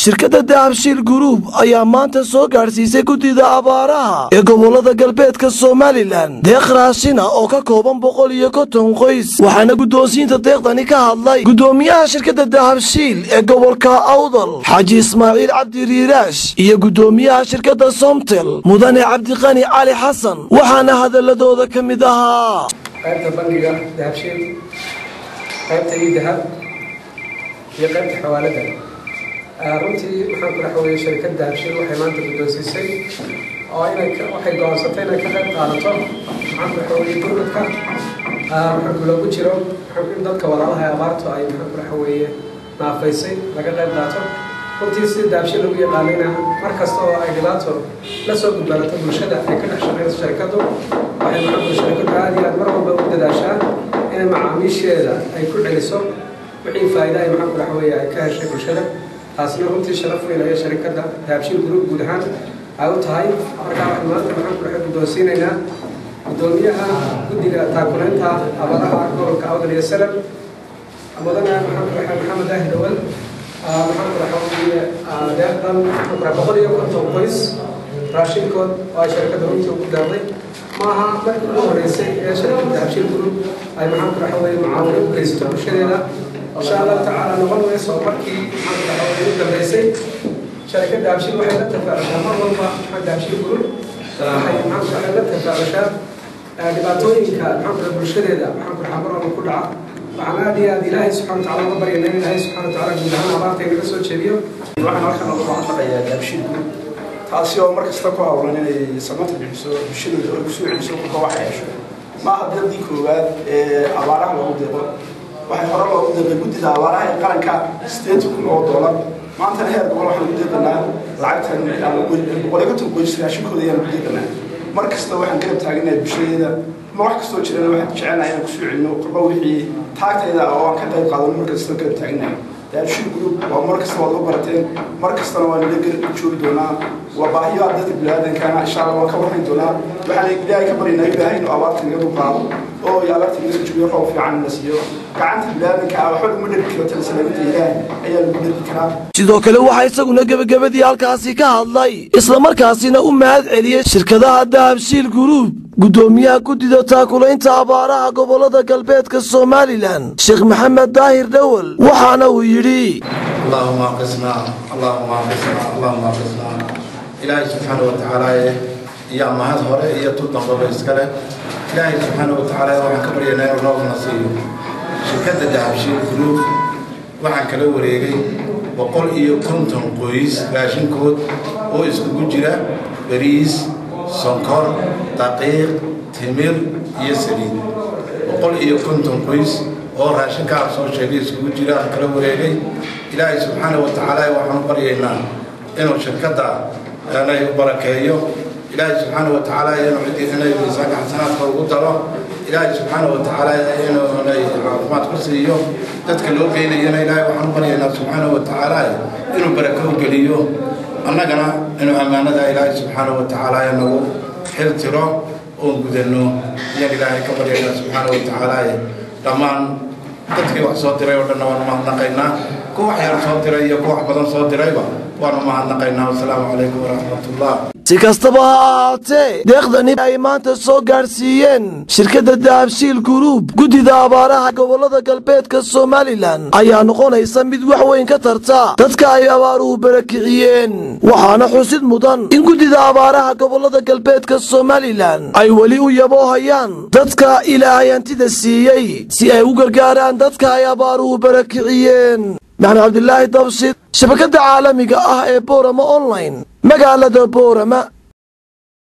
shirkadda dahabshiil guruub ayaa maanta soo gaadhsiisay guddida abaaraha ee gobollada galbeedka somalilan deeq raashina oo ka kooban boqol iyo konton qoys waxaana guddoonsiinta deeqdani ka hadlay guddoomiyaha shirkadda dahabshiil ee gobolka awdal xaaji ismaaciil cabdi riiraash iyo guddoomiyaha shirkadda somtel mudane cabdiqani cali xasan waxaana hadaladooda ka mid ahaa qaybta bangiga dahabshiil qaybta ii dahab iyo qaybta xawaalada runtii waxaan ku dhaxweeyey shirkad dahabshiil waxay maanta guddoonsiisay oo inay waxay go'aansatay inay ka qayb qaadato waxaan ku dhaxweeyey gurmadka waxaa loogu jiro in dadka walaalaha ee abaartu ay maxaan ku dhaxweeye naafaysay laga qayb qaato runtii si dahabshiil lagu yaqaanayna mar kasta oo ay dhibaato la soo gudbaanato bulshada ay ka dhex shaqeyso shirkaddu waxay maxaa shirkaddu aad iyo aad mar walba u dadaashaa inay macaamiisheeda ay ku celiso wixii faa'iida ay maxaan ku dhaxweeye ay ka heshay bulshada taasna runtii sharaf weyn ayay sharikadda dahabshiil group guud ahaan ay u tahay markaa waxaan maanta maxaan ku dhaxay guddoonsiinaynaa guddoomiyaha guddiga taakulaynta abaraha gobolka awdal iyo salam mudane maxaan ku dhaxay maxamed ahir dawal maxaan ku dhaxay deeqdan maxaan ku dhaxay boqol iyo konton qoys raashinkood oo ay sharikadda runtii ugu deeqday maaha markii ugu horeysay ee sharikadda dahabshiil group ay maxaan ku dhaxay mucaawino u geysato bulshadeeda insha allahu tacaala noqon mayso markii maxaan ugu dambeysay sharikadda dahabshiil waxay la tafaacushaa mar walba maxaa dahabshiil group waxay maxaan ku la tafaacushaa dhibaatooyinka maxaan ku bulshadeeda maxaan ku dhaxaa mar walba ku dhaca waxaan aad iyo aad ilaahay subxana watacaala uga baryana in ilaahay subxana watacaala guud ahaan abaarta inaga soo jeediyo waxaan halkan uga mahadnaqayaa dahabshiil group taasi oo mar kasta ku hawlan inay samata bixiso bulshadooda oo kusoo celiso kolka waxa hesho maaha dadii koowaad ee abaaraha lagu deeqo waxay hore loogu deeqay guddida abaaraha ee qaranka sideed kun oo doolar maantana heer gobol waxaan ugu deeqanaa lacagtan boqol iyo konton qoys raashinkooda ayaan ugu deeqanaa mar kasta waxaan garab taaganahay bulshadeeda ma wax kastoo jirana waxaan jecelnahay inaan kusoo celino korba wixii taagtayda oo aan ka qayb qaadano mar kasta garab taaganahay dahabshiil group waa mar kasta waad uga barateen mar kastana waan ila garab joogi doonaa waa baahiyaha dadka biniaadankana insha allah waan ka warhayn doonaa waxaan ilaahay ka baryaynaa ilaahay inuu abaarta naga dulqaado oo abaarta naga joogiyo roob fiican na siiyo gacanta biniaadanka ah waxba laguma dhergi karo talasalaaminta ilaahay ayaa lagu dhergi karaa sidoo kale waxaa isaguna gebagabadii halkaasi ka hadlay islamarkaasina u mahad celiyey shirkadaha dahabshiil guruub guddoomiyaha guddida taakulaynta abaaraha gobollada galbeedka somalilan sheekh maxamed daahir dhowel waxaana uu yidhi اللهم اقسنا اللهم اقسنا اللهم اقسنا إلهي سبحانه وتعالى يا mahad hore iyo tu dambaba iskale ilaahay subxaana wa tacaala waxaan ka baryaynaa inuu noogna siiyo shirkadda dahabshiil group waxaan kala wareegay boqol iyo konton qoys raashinkood oo iskugu jira bariis sonkor daqiiq timir iyo saliid boqol iyo konton qoys oo raashinkaa soo sheegay iskugu jira aan kala wareegay ilaahay subxaana wa tacaala waxaan baryaynaa inuu shirkadda inay u barakeeyo ilaahay subxaana wa tacaala inuu ciddii inay miisaanka xasanaadka ugu daro ilaahay subxaana wa tacaala inuu inay caafimaad ku siiyo dadka loo geynayana ilaahay waxaan baryaynaa subxaana wa tacaala inuu barako u geliyo annagana inuu ammaanada ilaahay subxaana wa tacaala nagu xil tiro oon gudanno ayaan ilaahay ka baryaynaa subxaana wa tacaala dhammaan dadkii wax soo diray oo dhanna waanu mahadnaqaynaa kuwa wax yar soo diray iyo kuwa wax badan soo dirayba waanu mahadnaqaynaa wasalaamu calaykum waraxmatullah si kastaba ha ahaatee deeqdani ay maanta soo gaadhsiiyeen shirkadda dahabshiil guruub guddida abaaraha gobollada galbeedka somalilan ayaa noqonaysa mid wax weyn ka tarta dadka ay abaaruhu barakiciyeen waxaana xusid mudan in guddida abaaraha gobollada galbeedka somalilan ay weli u yaboohayaan dadka ilaahay hantida siiyey si ay u gargaaraan dadka ay abaaruhu barakiciyeen maxamed cabdilaahi dabshid shabakadda caalamiga ah ee boorama online magaalada boorama